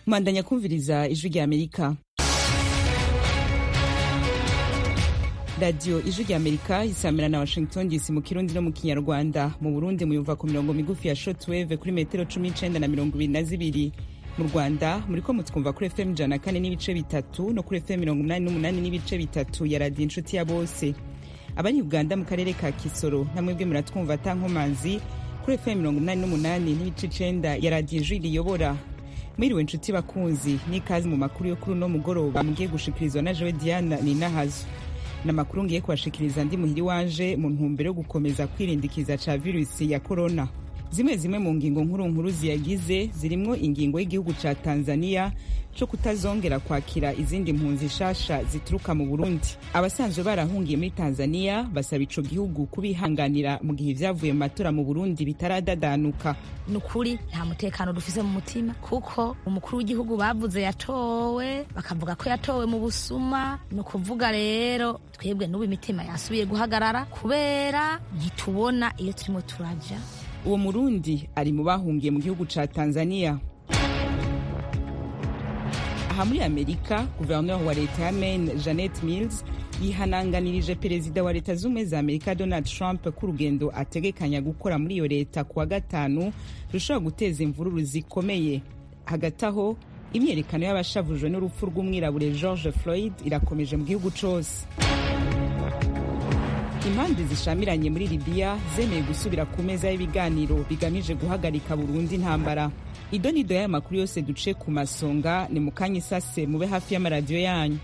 mwandanya kumviriza ijwi rya amerika radiyo ijwi rya amerika isamira na washington dc mu kirundi no mu kinyarwanda mu burundi muyumva ku mirongo migufi ya shortwave kuri metero cumi n'icenda na mirongo ibiri na zibiri mu rwanda muriko mutwumva kuri fm ijana na kane n'ibice bitatu no kuri fm mirongo umunani n'umunani n'ibice bitatu ya radiyo inshuti ya bose abari uganda mu karere ka kisoro namwebwe muratwumva atankomanzi kuri fm mirongo umunani n'umunani n'ibice icenda ya radiyo ijwi riyobora mwiriwe inshuti bakunzi n'ikazi mu makuru yo kuri uno mugoroba mugiye gushikirizwa na jewe diana ninahazo n'amakuru ngiye kubashikiriza ndi muhiri wanje mu ntumbero yo gukomeza kwirindikiza ca virusi ya korona zimwe zimwe mu ngingo nkuru nkuru ziyagize zirimwo ingingo y'igihugu ca tanzania co kutazongera kwakira izindi mpunzi shasha zituruka mu burundi abasanzwe barahungiye muri tanzania basaba ico gihugu kubihanganira mu gihe ivyavuye mu matora mu burundi bitaradadanuka ni ukuri nta mutekano dufise mu mutima kuko umukuru w'igihugu bavuze yatowe bakavuga ko yatowe mu busuma ni ukuvuga rero twebwe n'ubu imitima yasubiye guhagarara kubera ntitubona iyo turimo turaja uwo murundi ari mu bahungiye mu gihugu ca tanzania aha muri amerika guverineri wa leta ya maine janet mills yihananganirije perezida wa leta z'ubumwe za amerika donald trump ko urugendo ategekanya gukora muri iyo leta kuwa gatanu rushobora guteza imvururu zikomeye hagati aho imyerekano y'abashavujwe n'urupfu rw'umwirabure george floyd irakomeje mu gihugu cose impande zishamiranye muri libiya zemeye gusubira ku meza y'ibiganiro bigamije guhagarika burundu intambara ido nido y'aya makuru yose duce ku masonga ni mu kanya isase mube hafi y'amaradiyo yanyu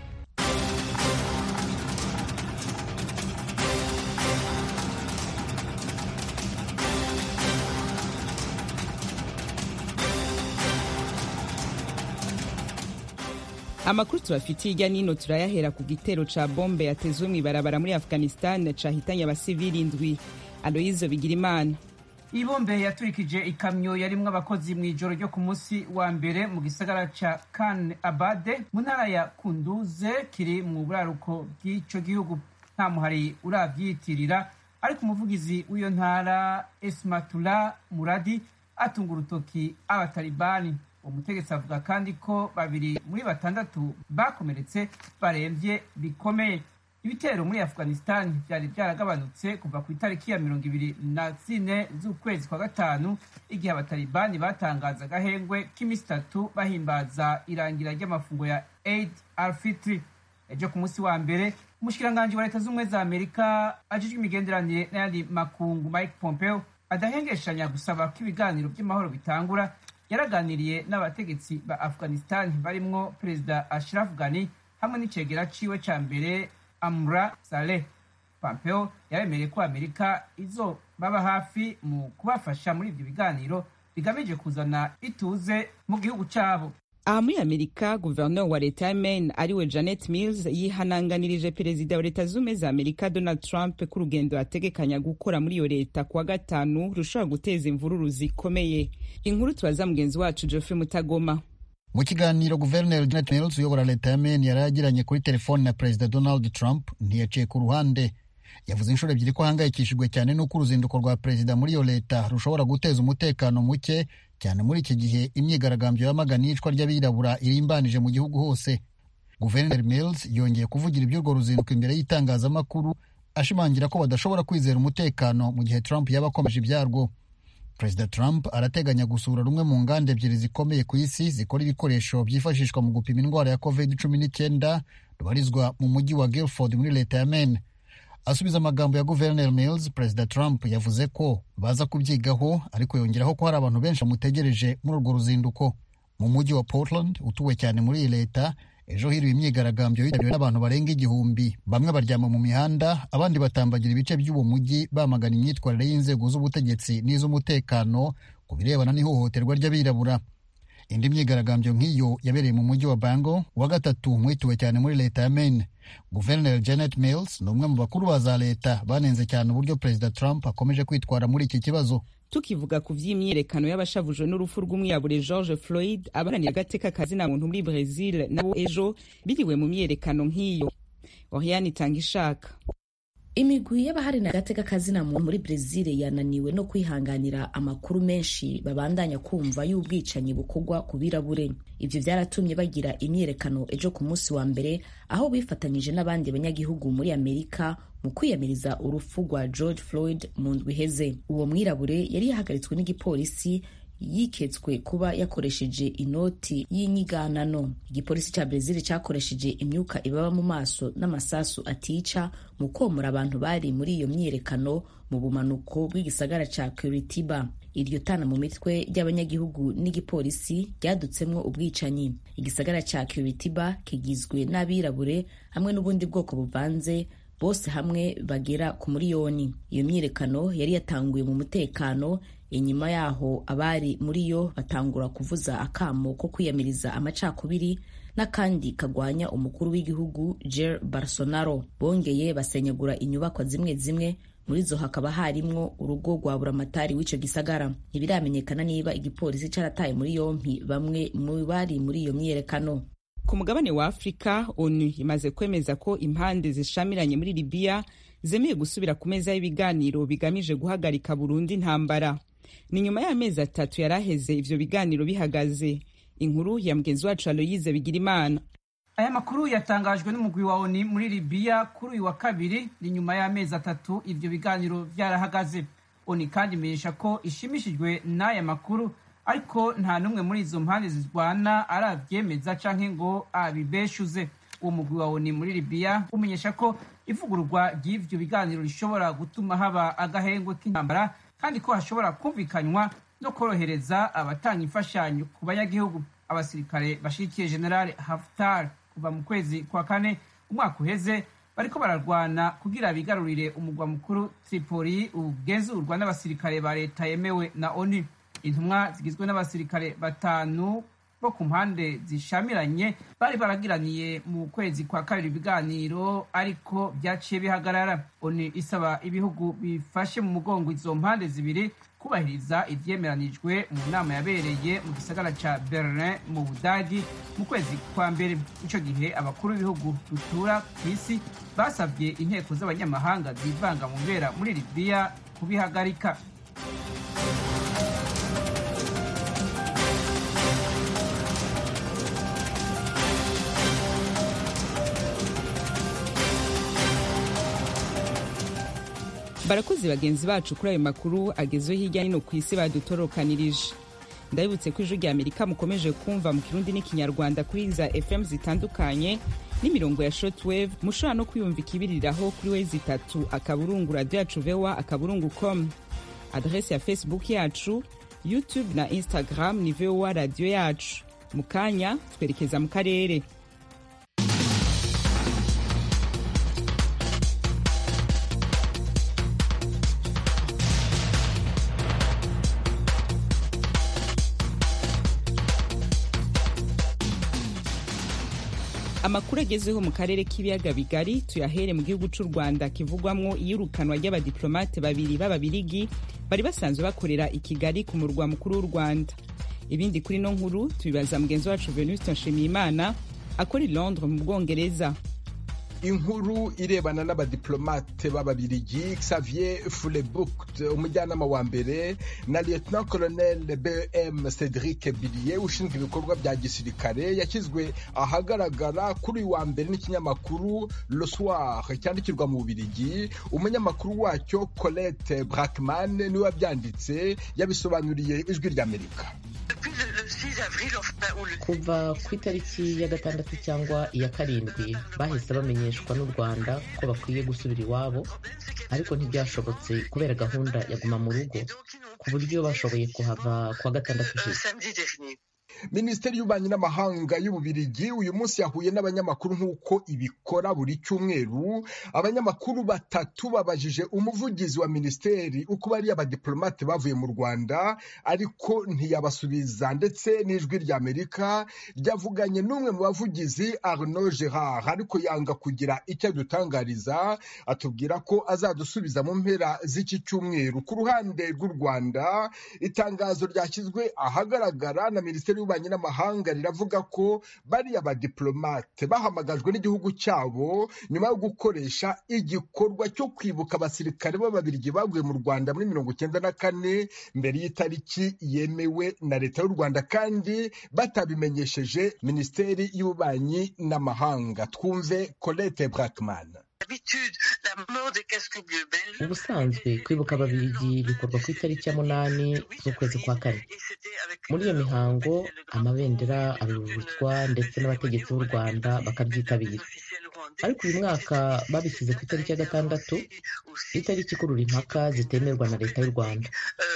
amakuru tubafitiye hirya nino turayahera ku gitero ca bombe yatezwe mw'ibarabara muri afghanistan cahitanye abasivili indwi aloyizo bigirimana iyi bombe yaturikije ikamyo yarimwo abakozi mu ijoro ryo ku munsi wa mbere mu gisagara ca kan abade mu ntara ya kunduze kiri mu buraruko bw'ico gihugu nta muhari uravyitirira ariko umuvugizi w'iyo ntara esmatula muradi atunga urutoki abatalibani umutegetsi avuga kandi ko babiri muri batandatu bakomeretse baremvye bikomeye ibitero muri afghanistan vyari vyaragabanutse kuva ku itariki ya mirongo ibiri na zine z'ukwezi kwa gatanu igihe abatalibani batangaza agahengwe k'imisi itatu bahimbaza irangira ry'amafungo ya aid alfitri ejo ku munsi wa mbere umushikiranganji wa leta z'ubumwe za amerika ajejwe imigenderanire n'ayandi makungu mike pompeo adahengeshanya gusaba ko ibiganiro vy'amahoro bitangura yaraganiriye n'abategetsi ba afghanistan barimwo perezida ashraf ghani hamwe n'icegera ciwe ca mbere amra saleh pompeo yaremereye ko amerika izo baba hafi mu kubafasha muri ivyo biganiro bigamije kuzana ituze mu gihugu cabo aha muri amerika guverineri wa leta ya maine ariwe janet mills yihananganirije perezida wa leta z'ubumwe za amerika donald trump ko urugendo ategekanya gukora muri iyo leta kuwa gatanu rushobora guteza imvururu zikomeye inkuru tubaza mugenzi wacu geoffrey mutagoma mu kiganiro guverineri janet mills uyobora leta ya maine yari yagiranye kuri telefoni na perezida donald trump ntiyaciye ku ruhande yavuze inshuro ebyiri ko ahangayikishijwe cyane n'uko uruzinduko rwa perezida muri iyo leta rushobora guteza umutekano muke cyane muri iki gihe imyigaragambyo yamagana iyicwa ry'abirabura irimbanije mu gihugu hose guverineri mills yongeye kuvugira iby'urwo ruzinduko imbere y'itangazamakuru ashimangira ko badashobora kwizera umutekano mu gihe trump yaba akomeje ibyarwo perezida trump arateganya gusura rumwe mu nganda ebyiri zikomeye ku isi zikora ibikoresho byifashishwa mu gupima indwara ya covid cumi n'icyenda rubarizwa mu mujyi wa guilford muri leta ya maine asubiza amagambo ya guverineri mills perezida trump yavuze ko baza kubyigaho ariko yongeraho ko hari abantu benshi bamutegereje muri urwo ruzinduko mu mujyi wa portland utuwe cyane muri iyi leta ejo hiriwe imyigaragambyo yitabiriwe n'abantu barenga igihumbi bamwe baryama mu mihanda abandi batambagira ibice by'uwo mujyi bamagana imyitwarire y'inzego z'ubutegetsi n'iz'umutekano ku birebana n'ihohoterwa ry'abirabura indi myigaragambyo nk'iyo yabereye mu mujyi wa bango wa gatatu mwituwe cyane muri leta ya maine guverineri janet mills ni umwe mu bakuru ba za leta banenze cyane uburyo perezida trump akomeje kwitwara muri iki kibazo tukivuga ku vy'imyiyerekano y'abashavujwe n'urupfu rw'umwirabure george floyd abaranira agateka kazina muntu muri brazil nabo ejo biriwe mu myiyerekano nk'iyo oriane itanga ishaka imigwi y'abaharina agateka kazina muri brezil yananiwe no kwihanganira amakuru menshi babandanya kumva y'ubwicanyi bukorwa ku birabure ibyo byaratumye bagira imyiyerekano ejo ku munsi wa mbere aho bifatanyije n'abandi banyagihugu muri amerika mu kwiyamiriza urupfu rwa george floyd mu ndwi iheze uwo mwirabure yari yahagaritswe n'igipolisi yiketswe kuba yakoresheje inoti y'inyiganano igipolisi cya brezil cyakoresheje imyuka ibaba mu maso n'amasasu atica mu komora abantu bari muri iyo myiyerekano mu bumanuko bw'igisagara cya curitiba iryo tana mu mitwe ry'abanyagihugu n'igipolisi ryadutsemwo ubwicanyi igisagara cya curitiba kigizwe n'abirabure hamwe n'ubundi bwoko buvanze bose hamwe bagera ku miliyoni iyo myiyerekano yari yatanguye mu mutekano inyuma yaho abari muri yo batangura kuvuza akamo ko kwiyamiriza amacakubiri n'akandi kagwanya umukuru w'igihugu Jair Bolsonaro bongeye basenyagura inyubakwa zimwe zimwe muri zo hakaba harimwo urugo rwa buramatari w'ico gisagara ntibiramenyekana niba igipolisi carataye muri yompi bamwe mu bari muri iyo myiyerekano ku mugabane wa afurika onu imaze kwemeza ko impande zishamiranye muri libiya zemeye gusubira ku meza y'ibiganiro bigamije guhagarika burundu intambara ni nyuma y'amezi atatu yari aheze ivyo biganiro bihagaze inkuru ya mugenzi wacu aloyize bigirimana aya makuru yatangajwe n'umugwi wa oni muri libiya kuri uyu wa kabiri ni nyuma y'amezi atatu ivyo biganiro vyarahagaze oni kandi imenyesha ko ishimishijwe n'aya makuru ariko nta n'umwe muri izo mpande zirwana aravyemeza canke ngo abibeshuze uwo mugwi wa oni muri libiya umenyesha ko ivugururwa ry'ivyo biganiro rishobora gutuma haba agahengwe k'intambara kandi ko hashobora kumvikanywa no korohereza abatanga imfashanyo ku banyagihugu abasirikare bashikiye general haftar kuva mu kwezi kwa kane umwaka uheze bariko bararwana kugira bigarurire umugwa mukuru tripoli ugenzurwa n'abasirikare ba leta yemewe na onu intumwa zigizwe n'abasirikare batanu bo ku mpande zishamiranye bari baragiraniye mu kwezi kwa kabiri ibiganiro ariko byaciye bihagarara onu isaba ibihugu bifashe mu mugongo izo mpande zibiri kubahiriza ivyemeranijwe mu nama yabereye mu gisagara ca berlin mu budagi mu kwezi kwa mbere ico gihe abakuru b'ibihugu dutura ku isi basabye inteko z'abanyamahanga zivanga mu bera muri libiya kubihagarika barakoze bagenzi bacu kuri ayo makuru agezweho hirya no ku isi badutorokanirije ndabibutse ko ijwi rya amerika mukomeje kumva mu kirundi n'ikinyarwanda kuri za fm zitandukanye n'imirongo ya shortwave mushobora no kwiyumva ikibiriraho kuri wezi itatu akaburungu radiyo yacu vewa akaburungu com adrese ya facebook yacu youtube na instagram ni vowa radiyo yacu mu kanya twerekeza mu karere amakuru agezweho mu karere k'ibiyaga bigari tuyahere mu gihugu cy'u rwanda kivugwamwo iyirukanwa ry'abadiplomate babiri b'ababirigi bari basanzwe bakorera i kigali ku murwa mukuru w'u rwanda ibindi kuri no nkuru tubibaza mugenzi wacu venuste nshimiyimana akora i londres mu bwongereza inkuru irebana n'abadiplomate b'ababirigi xavier fulebukt umujyanama wa mbere na lieutenant colonel bm cedric billier ushinzwe ibikorwa bya gisirikare yashyizwe ahagaragara kuri uyu wa mbere n'ikinyamakuru le soir cyandikirwa mu bubirigi umunyamakuru wacyo colette brackman niwe wabyanditse yabisobanuriye ijwi ry'amerika kuva ku itariki ya gatandatu cyangwa iya karindwi bahise bamenyeshwa n'u rwanda ko bakwiye gusubira iwabo ariko ntibyashobotse kubera gahunda ya guma mu rugo ku buryo bashoboye kuhava kuwa gatandatu ushize minisiteri y'ububanyi n'amahanga y'ububirigi uyu munsi yahuye n'abanyamakuru nk'uko ibikora buri cyumweru abanyamakuru batatu babajije umuvugizi wa minisiteri uko bariya abadiplomate bavuye mu rwanda ariko ntiyabasubiza ndetse n'ijwi ry'amerika ryavuganye n'umwe mu bavugizi arnaud gerard ariko yanga kugira icyo adutangariza atubwira ko azadusubiza mu mpera z'iki cyumweru ku ruhande rw'u rwanda itangazo ryashyizwe ahagaragara na minisiteri y'ububanyi ry'ububanyi n'amahanga riravuga ko bariya badiplomate bahamagajwe n'igihugu cyabo nyuma yo gukoresha igikorwa cyo kwibuka abasirikare b'ababirigi baguye mu rwanda muri mirongo icyenda na kane mbere y'itariki yemewe na leta y'u rwanda kandi batabimenyesheje minisiteri y'ububanyi n'amahanga twumve colette brackman ubusanzwe kwibuka ababirigi bikorwa ku itariki ya munani z'ukwezi kwa kane muri iyo mihango amabendera arurutswa ndetse n'abategetsi b'u rwanda bakabyitabira ariko uyu mwaka babishyize ku itariki ya gatandatu itariki ikurura impaka zitemerwa na leta y'u rwanda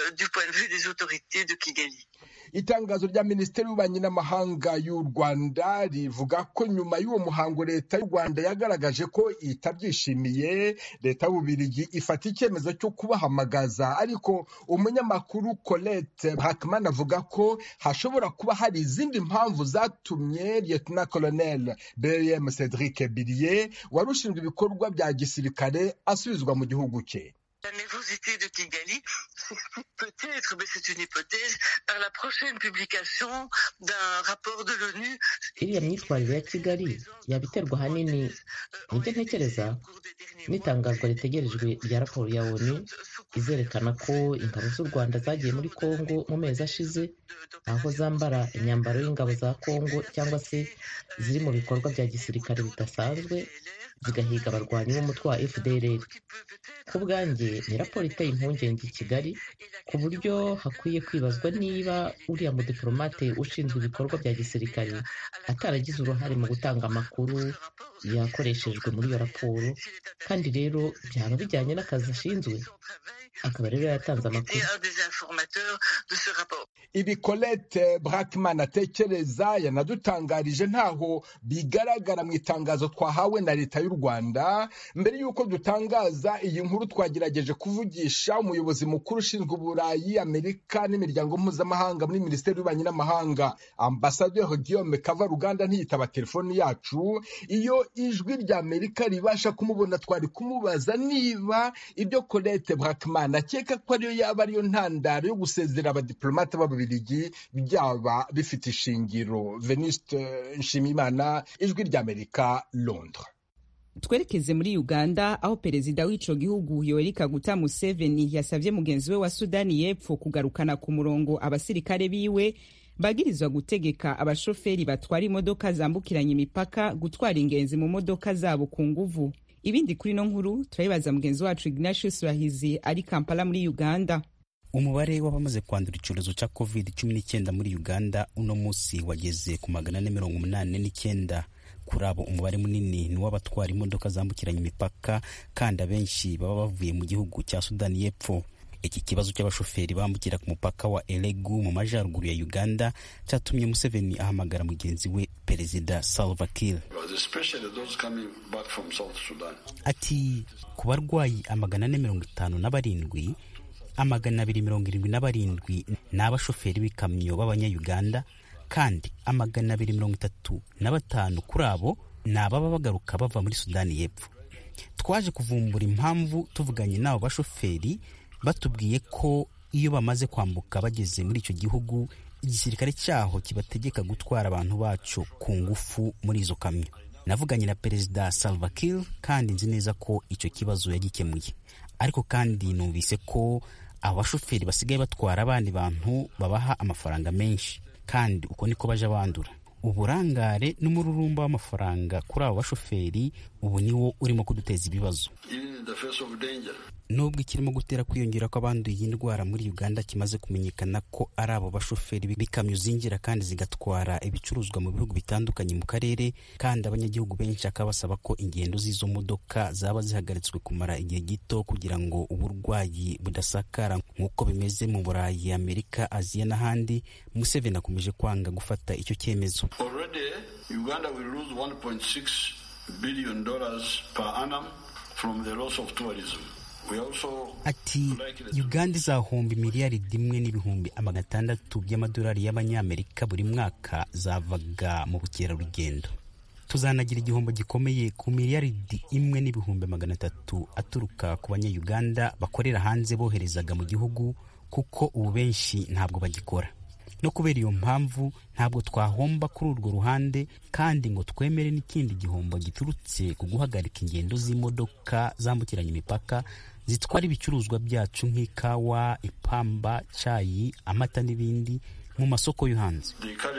itangazo rya minisiteri y'ububanyi n'amahanga y'u rwanda rivuga ko nyuma y'uwo muhango leta y'u rwanda yagaragaje ko itabyishimiye leta y'ububirigi ifata icyemezo cyo kubahamagaza ariko umunyamakuru colette hakman avuga ko hashobora kuba hari izindi mpamvu zatumye lieutenant colonel bm cedric billier wari ushinzwe ibikorwa bya gisirikare asubizwa mu gihugu cye La nervosité de Kigali s'explique peut-être, mais c'est une hypothèse, par la prochaine publication d'un rapport de l'ONU. iriya myitwarire ya kigali yaba iterwa ahanini nibyo ntekereza n'itangazwa ritegerejwe rya raporo ya onu izerekana ko ingabo z'u rwanda zagiye muri kongo mu mezi ashize aho zambara imyambaro y'ingabo za kongo cyangwa se ziri mu bikorwa bya gisirikare bidasanzwe zigahiga abarwanyi b'umutwe wa fdrr ku bwanjye ni raporo iteye impungenge i kigali ku buryo hakwiye kwibazwa niba uriya mudiplomate ushinzwe ibikorwa bya gisirikare ataragize uruhare mu gutanga amakuru yakoreshejwe muri iyo raporo kandi rero byaba bijyanye n'akazi ashinzwe akaba rero yatanze amakuru ibi colette brackman atekereza yanadutangarije ntaho bigaragara mu itangazo twahawe na leta y'u rwanda mbere y'uko dutangaza iyi nkuru twagerageje kuvugisha umuyobozi mukuru ushinzwe uburayi amerika n'imiryango mpuzamahanga muri minisiteri y'ububanyi n'amahanga ambasaderi guillaume kavaruganda ntiyitaba telefoni yacu iyo ijwi rya amerika ribasha kumubona twari kumubaza niba ibyo colette brackman akeka ko ariyo yaba ariyo ntandaro yo gusezera abadiplomate b'ababiligi byaba bifite ishingiro veniste nshimiyimana ijwi rya amerika londres twerekeze muri uganda aho perezida w'ico gihugu yoweri kaguta museveni yasavye mugenzi we wa sudani y'epfo kugarukana ku murongo abasirikare biwe bagirizwa gutegeka abashoferi batwara imodoka zambukiranya imipaka gutwara ingenzi mu modoka zabo ku nguvu ibindi kuri no nkuru turabibaza mugenzi wacu ignatius rahizi ari kampala muri uganda umubare w'abamaze kwandura icyorezo cya covid cumi n'icyenda muri uganda uno munsi wageze ku magana ane mirongo umunani n'icyenda kuri abo umubare munini ni uw'abatwara imodoka zambukiranya imipaka kandi abenshi baba bavuye mu gihugu cya sudani y'epfo iki kibazo cy'abashoferi bambukira ku mupaka wa elegu mu majyaruguru ya uganda cyatumye museveni ahamagara mugenzi we perezida salva kiir ati ku barwayi amagana ane mirongo itanu na barindwi amagana abiri mirongo irindwi na barindwi ni abashoferi b'ikamyo b'abanyayuganda kandi amagana abiri mirongo itatu na batanu kuri abo ni ababa bagaruka bava muri sudani y'epfo twaje kuvumbura impamvu tuvuganye n'abo bashoferi batubwiye ko iyo bamaze kwambuka bageze muri icyo gihugu igisirikare cyaho kibategeka gutwara abantu bacu ku ngufu muri izo kamyo navuganye na perezida salva kiir kandi nzi neza ko icyo kibazo yagikemuye ariko kandi numvise ko abo bashoferi basigaye batwara abandi bantu babaha amafaranga menshi kandi uko niko baje bandura uburangare n'umururumba w'amafaranga kuri abo bashoferi ubu niwo urimo kuduteza ibibazo nubwo ikirimo gutera kwiyongera kw'abanduye iyi ndwara muri uganda kimaze kumenyekana ko ari abo bashoferi b'ikamyo zinjira kandi zigatwara ibicuruzwa mu bihugu bitandukanye mu karere kandi abanyagihugu benshi bakaba basaba ko ingendo z'izo modoka zaba zihagaritswe kumara igihe gito kugira ngo uburwayi budasakara nk'uko bimeze mu burayi amerika aziya n'ahandi museveni akomeje kwanga gufata icyo cyemezo Uganda will lose 1.6 billion dollars per annum from the loss of tourism. ati uganda izahomba miliyaridi imwe n'ibihumbi amagana atandatu by'amadolari y'abanyamerika buri mwaka zavaga mu bukerarugendo tuzanagira igihombo gikomeye ku miliyaridi imwe n'ibihumbi magana atatu aturuka ku banyayuganda bakorera hanze boherezaga mu gihugu kuko ubu benshi ntabwo bagikora no kubera iyo mpamvu ntabwo twahomba kuri urwo ruhande kandi ngo twemere n'ikindi gihombo giturutse ku guhagarika ingendo z'imodoka zambukiranya imipaka zitwara ibicuruzwa byacu nk'ikawa ipamba cyayi amata n'ibindi mu masoko yo hanze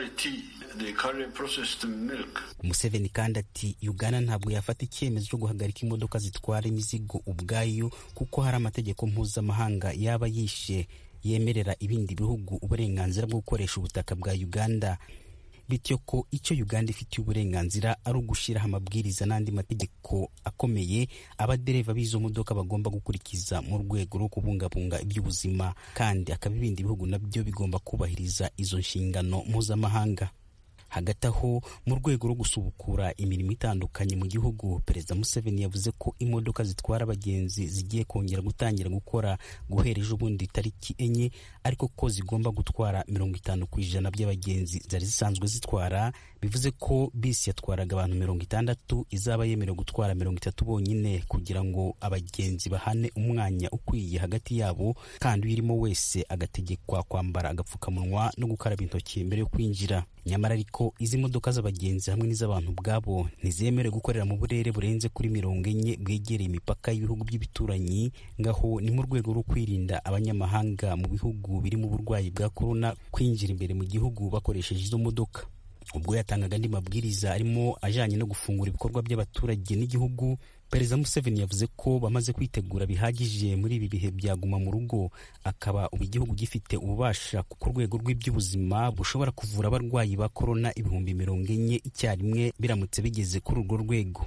Museveni kandi ati uganda ntabwo yafata icyemezo cyo guhagarika imodoka zitwara imizigo ubwayo kuko hari amategeko mpuzamahanga yaba yishe yemerera ibindi bihugu uburenganzira bwo gukoresha ubutaka bwa uganda bityo ko icyo uganda ifitiye uburenganzira ari ugushyiraho amabwiriza n'andi mategeko akomeye abadereva b'izo modoka bagomba gukurikiza mu rwego rwo kubungabunga iby'ubuzima kandi akaba ibindi bihugu nabyo bigomba kubahiriza izo nshingano mpuzamahanga hagati aho mu rwego rwo gusubukura imirimo itandukanye mu gihugu perezida museveni yavuze ko imodoka zitwara abagenzi zigiye kongera gutangira gukora guhera ejo bundi tariki enye ariko ko zigomba gutwara mirongo itanu ku ijana by'abagenzi zari zisanzwe zitwara bivuze ko bisi yatwaraga abantu mirongo itandatu izaba yemerewe gutwara mirongo itatu bonyine kugira ngo abagenzi bahane umwanya ukwiye hagati yabo kandi uyirimo wese agategekwa kwambara agapfukamunwa no gukaraba intoki mbere yo kwinjira nyamara ariko izi modoka z'abagenzi hamwe n'iz'abantu ubwabo ntizemerewe gukorera mu burere burenze kuri mirongo enye bwegereye imipaka y'ibihugu by'ibituranyi ngaho ni mu rwego rwo kwirinda abanyamahanga mu bihugu birimo uburwayi bwa korona kwinjira imbere mu gihugu bakoresheje izo modoka ubwo yatangaga andi mabwiriza arimo ajyanye no gufungura ibikorwa by'abaturage n'igihugu perezida museveni yavuze ko bamaze kwitegura bihagije muri ibi bihe byaguma mu rugo akaba ubu igihugu gifite ububasha ku rwego rw'iby'ubuzima bushobora kuvura abarwayi ba korona ibihumbi mirongo enye icyarimwe biramutse bigeze kuri urwo rwego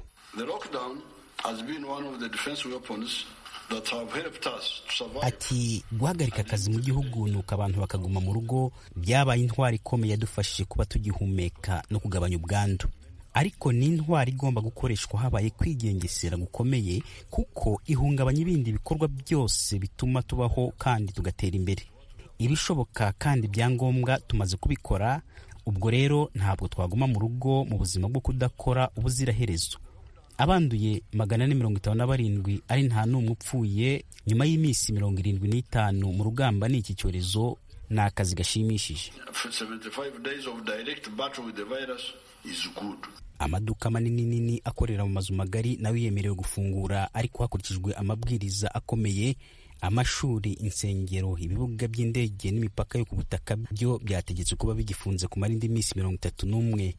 ati guhagarika akazi mu gihugu ni uko abantu bakaguma mu rugo byabaye intwari ikomeye yadufashije kuba tugihumeka no kugabanya ubwandu ariko ni intwari igomba gukoreshwa habaye kwigengesera gukomeye kuko ihungabanya ibindi bikorwa byose bituma tubaho kandi tugatera imbere ibishoboka kandi ibyangombwa tumaze kubikora ubwo rero ntabwo twaguma mu rugo mu buzima bwo kudakora ubuziraherezo abanduye magana ane mirongo itanu na barindwi ari nta n'umwe upfuye nyuma y'iminsi mirongo irindwi n'itanu mu rugamba ni iki cyorezo ni akazi gashimishije amaduka manini nini akorera mu mazu magari nayo yemerewe gufungura ariko hakurikijwe amabwiriza akomeye amashuri insengero ibibuga by'indege n'imipaka yo ku butaka byo byategetswe kuba bigifunze kumara indi minsi mirongo itatu n'umwe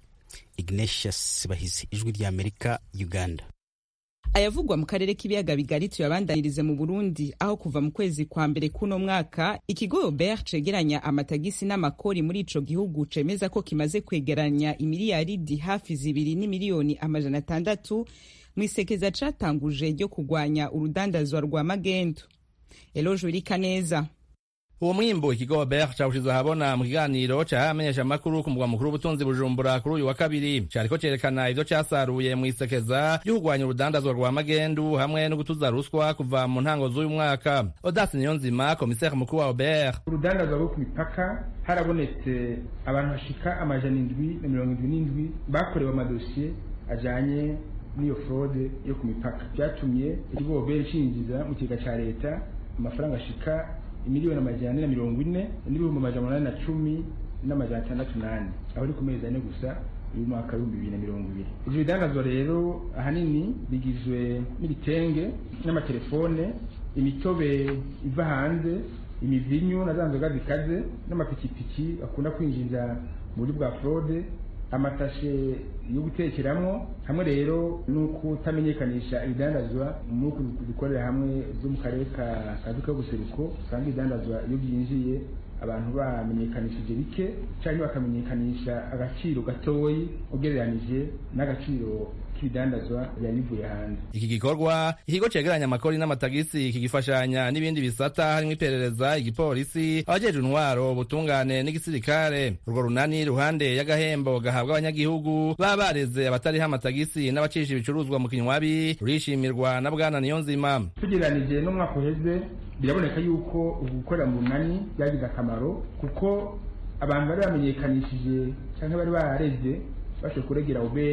ignatius bahizi ijwi ry'amerika uganda ayavugwa mu karere k'ibiyaga bigari tuyabandanirize mu burundi aho kuva mu kwezi kwa mbere k'uno mwaka ikigo obert cegeranya amatagisi n'amakori muri ico gihugu cemeza ko kimaze kwegeranya imiliyaridi hafi zibiri n'imiliyoni amajana atandatu mu isekeza catanguje ryo kugwanya urudandazwa rwa magendo eloje wirika neza uwo mwimbu ikigo Robert cawushize ahabona mu kiganiro cahamenyesha amakuru ku mugwa mukuru w'ubutunzi bujumbura kuri uyu wa kabiri cariko cerekana ivyo casaruye mu isekeza ryo kurwanya urudandazwa rwa magendu hamwe no gutuza ruswa kuva mu ntango z'uyu mwaka Odas Niyonzima komiseri mukuru wa Robert urudandazwa rwo ku mipaka harabonetse abantu bashika amajana indwi na mirongo indwi n'indwi bakorewe amadosiye ajanye n'iyo fraude yo ku mipaka vyatumye ikigo Robert cinjiza mu kigega ca leta amafaranga ashika imiliyoni amajana ane na mirongo ine n'ibihumbi amajana umunani na cumi n'amajana atandatu n'ane aho ni ku mezi ane gusa uyu mwaka w'ibihumbi bibiri na mirongo ibiri ivyo bidandazwa rero ahanini bigizwe n'ibitenge n'amatelefone imitobe iva hanze imivinyu na za nzoga zikaze n'amapikipiki akunda kwinjiza mu buryo bwa fraude amatashe yo gutekeramwo hamwe rero nuko utamenyekanisha ibidandazwa muri dukorera hamwe byo mu karere ka kaduka y'ubuseruko usanga ibidandazwa iyo byinjiye abantu bamenyekanishije bike cyangwa bakamenyekanisha agaciro gatoyi ugereranije n'agaciro k'ibidandazwa byari bivuye hanze iki gikorwa ikigo cegeranya amakori n'amatagisi kigifashanya n'ibindi bisata harimo iperereza igipolisi abajejwe intwaro ubutungane n'igisirikare urwo runani ruhande y'agahembo gahabwa abanyagihugu baba bareze abatariho amatagisi n'abacisha ibicuruzwa mu kinywabi rurishimirwa na bwana niyonzima tugereranije n'umwaka uheze biraboneka yuko ubu gukorera mu runani byagize akamaro kuko abantu bari bamenyekanishije cyangwa bari barareze bashoboye kuregera ubere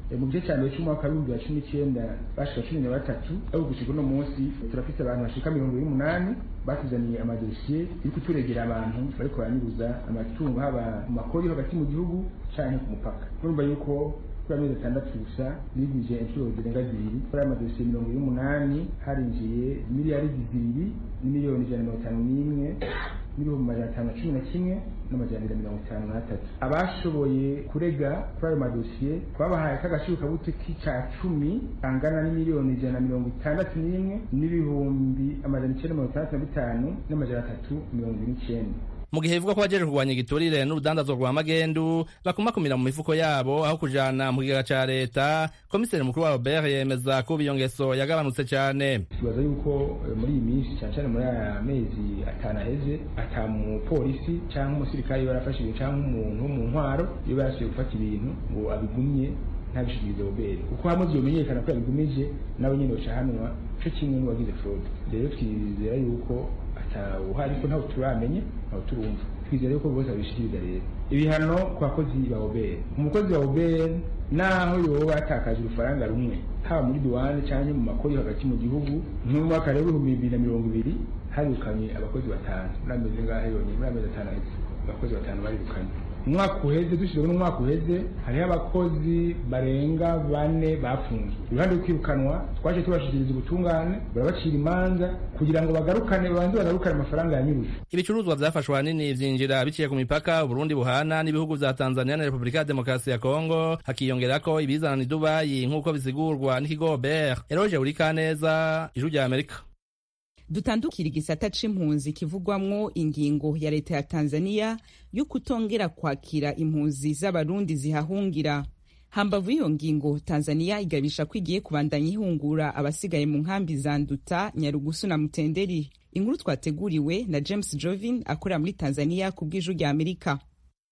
mu gice cya mbere cy'umwaka w'ibihumbi bibiri na cumi n'icyenda bashika cumi na batatu ariko gushika uno munsi turafite abantu bashika mirongo ibiri n'umunani batuzaniye amadosiye yo kuturegera abantu bariko baranyuruza amatungo haba mu makori yo hagati mu gihugu canke ku mupaka urumva yuko kuri amezi atandatu gusa bigwije inshuro zirenga zibiri kuri aya madosiye mirongo ibiri n'umunani harinjiye miliyaridi zibiri n'imiliyoni ijana na mirongo itanu n'imwe n'ibihumbi magana atanu na cumi na kimwe n'amajana abiri na mirongo itanu n'atatu abashoboye kurega kuri ayo madosiye twabahaye k'agaciro kabuto k'ica cumi kangana n'imiliyoni ijana na mirongo itandatu n'imwe n'ibihumbi amajana icyenda mirongo itandatu na bitanu n'amajana atatu mirongo ibiri n'icyenda mu gihe bivugwa ko bajeje kurwanya igiturire n'urudandazwa rwa magendu bakumakumira mu mifuko yabo aho kujana mu kigega ca leta komiseri mukuru wa robert yemeza ko iyo ngeso yagabanutse cane tubaza yuko muri iyi minsi cyane cyane muri aya mezi atanu aheze ata mupolisi cyangwa umusirikare iyo yarafashe ibintu cyangwa umuntu wo mu ntwaro iyo yarasubiye gufata ibintu ngo abigumye ntabishikirize robert uko hamwe vyomenyekana ko yabigumije nawe nyene bacahanwa co kimwe n'uwagize fraude rero twizera yuko atawuhari ko ntawe turamenye ntawe turumva twizera yuko bose babishikiriza rero ibihano ku bakozi ba obere umukozi wa obere naho yoba yatakaje urufaranga rumwe haba muri duwane cyangwa mu makori hagati mu gihugu nk'umwaka rero w'ibihumbi bibiri na mirongo ibiri harirukanye abakozi batanu muri amezi ngahe yonyine muri amezi atanu aheze abakozi batanu barirukanye umwaka uheze dushyizwe n'umwaka uheze hariho abakozi barenga bane bafunzwe iruhande rwo kwirukanwa twaje tubashikiriza ubutungane barabacira imanza kugira ngo bagarukane babanze bagarukane amafaranga yanyuruje ibicuruzwa vyafashwe ahanini vyinjira biciye ku mipaka uburundi buhana n'ibihugu vya tanzania na repubulika ya demokarasi ya kongo hakiyongerako ibizana i dubayi nk'uko bisigurwa n'ikigo ber eroje urikaneza ijuru rya amerika dutandukira igisata c'impunzi kivugwamwo ingingo ya leta ya tanzania yo kutongera kwakira impunzi z'abarundi zihahungira hambavu y'iyo ngingo tanzania igabisha ko igiye kubandanya ihungura abasigaye mu nkambi za nduta nyarugusu na mutenderi inkuru twateguriwe na james jovin akorera muri tanzania ku bw'ijuru rya amerika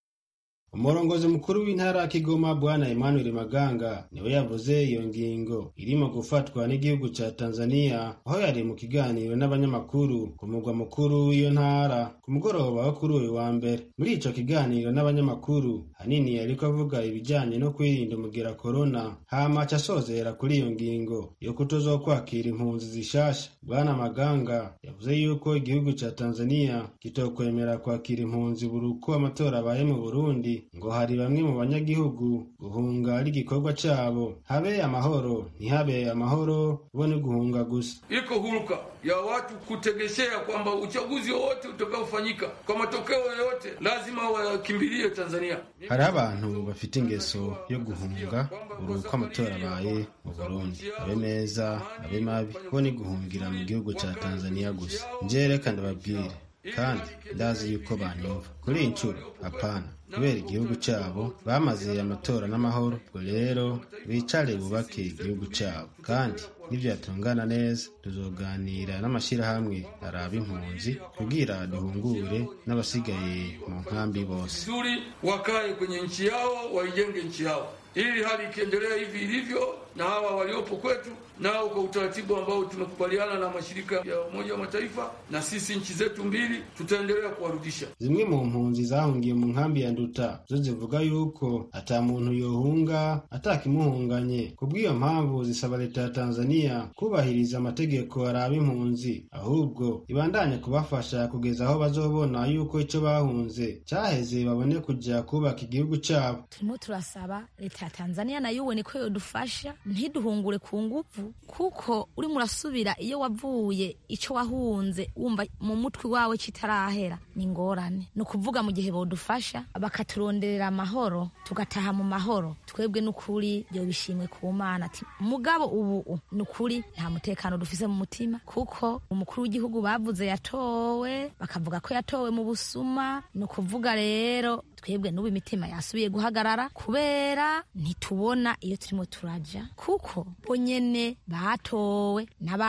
umurongozi mukuru w'intara ya kigoma bwana emmanuel maganga niwe yavuze iyo ngingo irimo gufatwa n'igihugu ca tanzania aho yari mu kiganiro n'abanyamakuru ku mugwa mukuru w'iyo ntara ku mugoroba wo kuri uyu wa mbere muri ico kiganiro n'abanyamakuru hanini yariko avuga ibijanye no kwirinda umugera korona hama aca asozera kuri iyo ngingo yo kutozokwakira impunzi zishasha bwana maganga yavuze yuko igihugu ca tanzania kitokwemera kwakira impunzi buri uko amatora abaye mu burundi ngo hari bamwe mu banyagihugu guhunga ari igikorwa cabo habe amahoro ntihabe amahoro bo ni guhunga gusa iko huruka ya watu kutegeshea kwamba uchaguzi wowote utakaofanyika kwa matokeo yoyote lazima wakimbilie Tanzania. hari abantu bafite ingeso yo guhunga buri uko amatora abaye mu burundi abe meza abe mabi bo ni guhungira mu gihugu ca tanzania gusa nje reka ndababwire kandi ndazi yuko banyumva kuri iyi nshuro hapana kubera igihugu cyabo bamaze amatora n'amahoro ubwo rero bicare bubake igihugu cyabo kandi nivyatungana neza tuzoganira n'amashyirahamwe araba impunzi kugira duhungure n'abasigaye mu nkambi bose Vizuri wakae kwenye nchi yao, waijenge nchi yao, ili hali ikiendelea hivi ilivyo na hawa waliopo kwetu nao kwa utaratibu ambao tumekubaliana na mashirika ya Umoja wa Mataifa na sisi nchi zetu mbili tutaendelea kuwarudisha. zimwe mu mpunzi zahungiye mu nkambi ya nduta zo zivuga yuko ata muntu yohunga atakimuhunganye kubw'iyo mpamvu zisaba leta ya tanzania kubahiriza amategeko araba impunzi ahubwo ibandanye kubafasha kugeza aho bazobona yuko ico bahunze cyaheze babone kuja kubaka igihugu cyabo turimo turasaba leta ya tanzania nayo ubone ko yodufasha ntiduhungure ku nguvu kuko urimo urasubira iyo wavuye ico wahunze wumva mu mutwe wawe kitarahera ni ingorane ni ukuvuga mu gihe bodufasha bakaturonderera amahoro tugataha mu mahoro twebwe n'ukuri byo bishimwe ku mana ati mugabo ubu ni ukuri nta mutekano dufise mu mutima kuko umukuru w'igihugu bavuze yatowe bakavuga ko yatowe mu busuma ni ukuvuga rero twebwe n'ubu imitima yasubiye guhagarara kubera ntitubona iyo turimo turaja kuko bo nyene batowe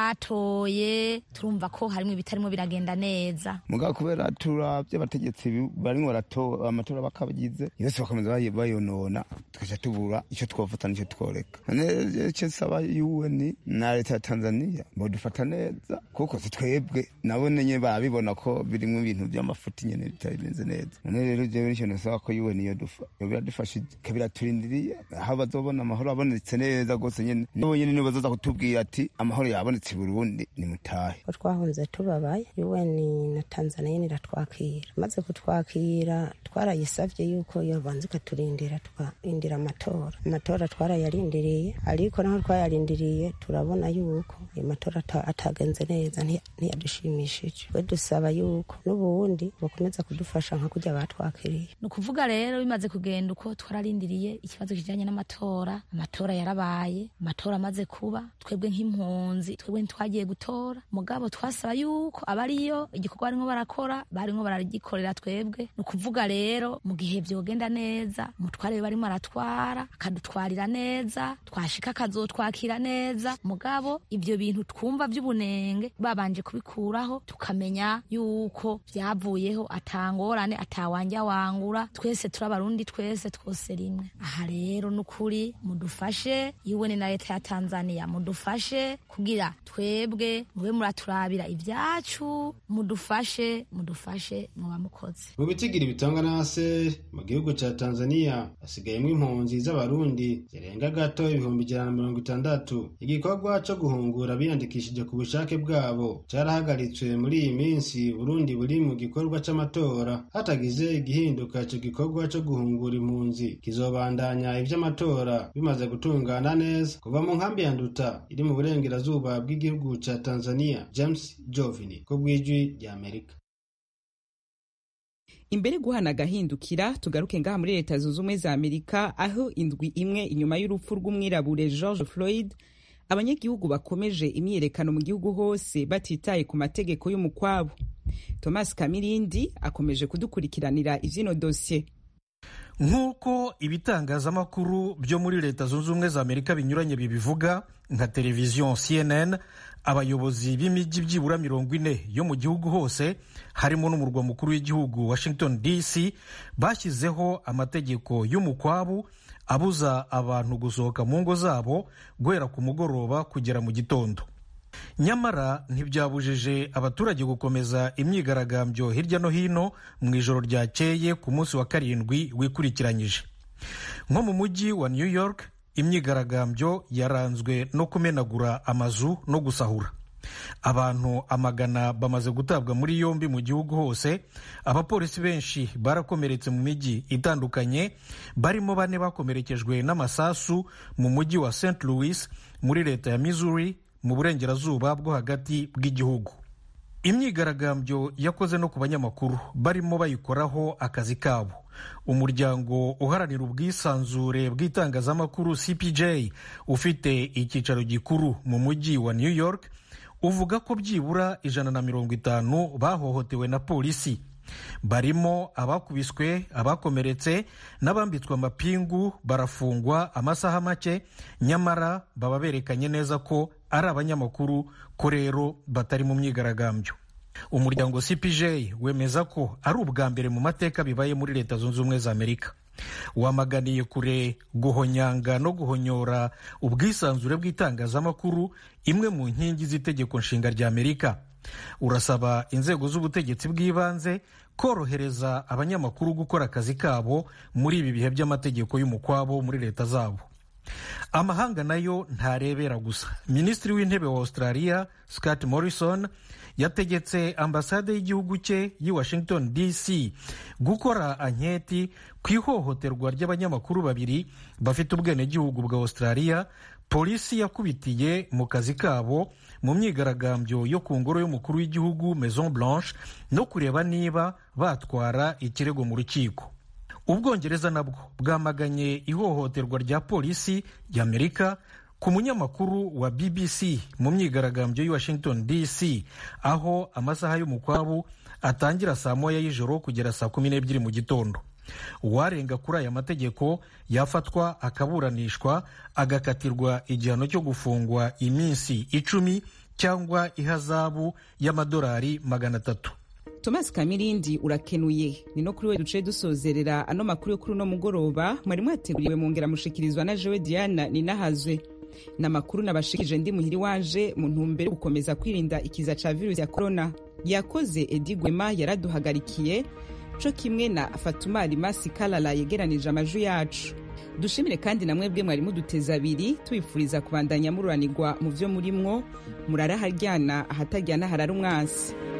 n'abatoye turumva ko harimo ibitarimo biragenda neza mugabo kubera turavye abategetsi barimwo baratora amatora bakabagize yose bakomeza bayi- bayonona tukaca tubura ico twofata nico tworeka none ico nsaba UN na leta ya Tanzania bodufata neza kuko si twebwe nabo nyene barabibona ko birimwo ibintu vy'amafuti nyene bitari bimeze neza none rero jewe nico turasaba ko yuwe niyo dufa biradufasha biraturindiriye aho bazobona amahoro abonetse neza rwose nyene nibo nyene nibo bazoza kutubwira ati amahoro yabonetse i burundi ni mutahe ko twahunze tubabaye un na tanzania nyene iratwakira maze kutwakira twarayisavye yuko yobanza ikaturindira tukarindira amatora amatora twarayarindiriye ariko naho twayarindiriye turabona yuko ayo matora atagenze neza ntiyadushimishije we dusaba yuko n'ubundi bakomeza kudufasha nka kurya batwakiriye ni ukuvuga rero bimaze kugenda uko twararindiriye ikibazo kijanye n'amatora amatora yarabaye amatora amaze kuba twebwe nk'impunzi twebwe ntitwagiye gutora mugabo twasaba yuko abariyo igikorwa barimwo barakora barimwo baragikorera twebwe ni ukuvuga rero mu gihe vyogenda neza umutware barimo aratwara akadutwarira neza twashika akazotwakira neza mugabo ivyo bintu twumva vy'ubunenge babanje kubikuraho tukamenya yuko vyavuyeho atangorane atawanja wangura twese turi abarundi twese twose rimwe aha rero nukuri mudufashe iwe na leta ya tanzania mudufashe kugira twebwe mube muraturabira ivyacu mudufashe mudufashe muba mukoze mu bitigiri bitangwa na ase mu gihugu ca tanzania hasigayemwo impunzi z'abarundi zirenga gato ibihumbi ijana na mirongo itandatu igikorwa co guhungura biyandikishije ku bushake bwabo carahagaritswe muri iyi minsi burundi buri mu gikorwa c'amatora hatagize igihinduka ico gikorwa co guhungura impunzi kizobandanya ivy'amatora bimaze gutungana neza kuva mu nkambi ya nduta iri mu burengerazuba bw'igihugu ca tanzania james jovini ku bw'ijwi ry'amerika imbere guhana agahindukira tugaruke ngaha muri leta zunze ubumwe za amerika aho indwi imwe inyuma y'urupfu rw'umwirabure george floyd abanyagihugu bakomeje imyiyerekano mu gihugu hose batitaye ku mategeko y'umukwabo thomas kamirindi akomeje kudukurikiranira ivyino dosiye nk'uko ibitangazamakuru byo muri leta zunze ubumwe za amerika binyuranye bibivuga nka televiziyo cnn abayobozi b'imijyi byibura mirongo ine yo mu gihugu hose harimo n'umurwa mukuru w'igihugu washington dc bashyizeho amategeko y'umukwabu abuza abantu gusohoka mu ngo zabo guhera ku mugoroba kugera mu gitondo nyamara ntibyabujije abaturage gukomeza imyigaragambyo hirya no hino mu ijoro ryakeye ku munsi wa karindwi wikurikiranyije nko mu mujyi wa new york imyigaragambyo yaranzwe no kumenagura amazu no gusahura abantu amagana bamaze gutabwa muri yombi mu gihugu hose abapolisi benshi barakomeretse mu mijyi itandukanye barimo bane bakomerekejwe n'amasasu mu mujyi wa st louis muri leta ya missouri mu burengerazuba bwo hagati bw'igihugu imyigaragambyo yakoze no ku banyamakuru barimo bayikoraho akazi kabo umuryango uharanira ubwisanzure bw'itangazamakuru cpj ufite icyicaro gikuru mu mujyi wa new york uvuga ko byibura ijana na mirongo itanu bahohotewe na polisi barimo abakubiswe abakomeretse n'abambitswe amapingu barafungwa amasaha make nyamara baba berekanye neza ko ari abanyamakuru ko rero batari mu myigaragambyo umuryango cpj wemeza ko ari ubwa mbere mu mateka bibaye muri leta zunze ubumwe za amerika wamaganiye kure guhonyanga no guhonyora ubwisanzure bw'itangazamakuru imwe mu nkingi z'itegeko nshinga rya amerika urasaba inzego z'ubutegetsi bw'ibanze korohereza abanyamakuru gukora akazi kabo muri ibi bihe by'amategeko y'umukwabo muri leta zabo amahanga nayo ntarebera gusa minisitiri w'intebe wa australia scott morrison yategetse ambasade y'igihugu cye y'i washington dc gukora anketi ku ihohoterwa ry'abanyamakuru babiri bafite ubwenegihugu bwa australia polisi yakubitiye mu kazi kabo mu myigaragambyo yo ku ngoro y'umukuru w'igihugu maison blanche no kureba niba batwara ikirego mu rukiko ubwongereza nabwo bwamaganye ihohoterwa rya polisi y'amerika ku munyamakuru wa bbc mu myigaragambyo y'i washington dc aho amasaha y'umukwabu atangira saa moya y'ijoro kugera saa kumi n'ebyiri mu gitondo uwarenga kuri aya mategeko yafatwa akaburanishwa agakatirwa igihano cyo gufungwa iminsi icumi cyangwa ihazabu y'amadolari magana atatu thomas kamirindi urakenuye ni no kuri we duce dusozerera ano makuru yo kuri uno mugoroba mwari mwateguriwe mungera mushikirizwa na jewe diana ninahazwe ni amakuru nabashikije ndi muhiri waje mu ntumbero yo gukomeza kwirinda ikiza ca virusi ya korona yakoze edi gwema yaraduhagarikiye co kimwe na fatumari masi kalala yegeranije amajwi yacu dushimire kandi na mwebwe mwari muduteza abiri tubifuriza kubandanya mururanirwa mu vyo murimwo murara haryana ahatajyana harara umwansi